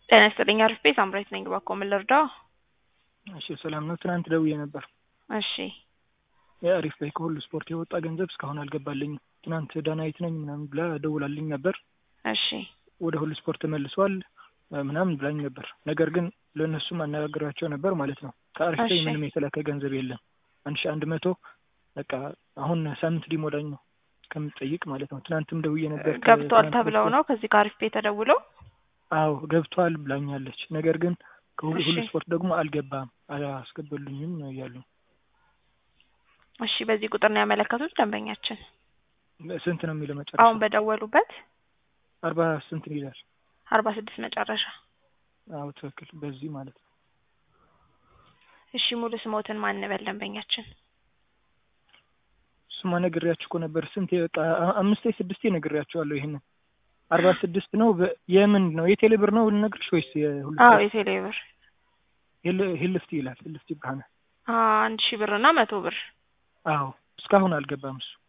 ጤና ይስጥልኝ አሪፍ ቤት አምራች ነኝ ባኮ ምን ልርዳው? እሺ ሰላም ነው። ትናንት ደውዬ ነበር። እሺ የአሪፍ ላይ ከሁሉ ስፖርት የወጣ ገንዘብ እስካሁን አልገባልኝም። ትናንት ዳናይት ነኝ ምናምን ብላ ደውላልኝ ነበር። እሺ ወደ ሁሉ ስፖርት ተመልሷል ምናምን ብላኝ ነበር። ነገር ግን ለእነሱም አነጋግራቸው ነበር ማለት ነው። ከአሪፍ ላይ እሺ። ምንም የተላከ ገንዘብ የለም። አንድ ሺ አንድ መቶ በቃ አሁን ሳምንት ሊሞላኝ ነው ከምጠይቅ ማለት ነው። ትናንትም ደውዬ ነበር። ገብቷል ከትናንት ተብለው በስቲያ። ነው ከዚህ ከአሪፍ ቤት ተደውለው አዎ ገብቷል ብላኛለች። ነገር ግን ከሁሉ ሁሉ እሺ። ስፖርት ደግሞ አልገባም አላስገበሉኝም ነው እያሉ እሺ በዚህ ቁጥር ነው ያመለከቱት ደንበኛችን ስንት ነው የሚለው መጨረሻ? አሁን በደወሉበት አርባ ስንት ይላል? አርባ ስድስት መጨረሻ አዎ ትክክል። በዚህ ማለት ነው። እሺ ሙሉ ስሞትን ማን እንበል ደንበኛችን እሱማ ነግሬያችሁ እኮ ነበር። ስንት በቃ አ- አምስቴ ስድስቴ ነግሬያችኋለሁ። ይሄንን አርባ ስድስት ነው። በ- የምን ነው የቴሌ ብር ነው ልነግርሽ ወይስ የሁሉ አዎ ስፖርት? የቴሌ ብር ሂል- ሂልፍቲ ይላል። ሂልፍቲ ብርሃነ። አንድ ሺህ ብር እና መቶ ብር አዎ እስካሁን አልገባም እሱ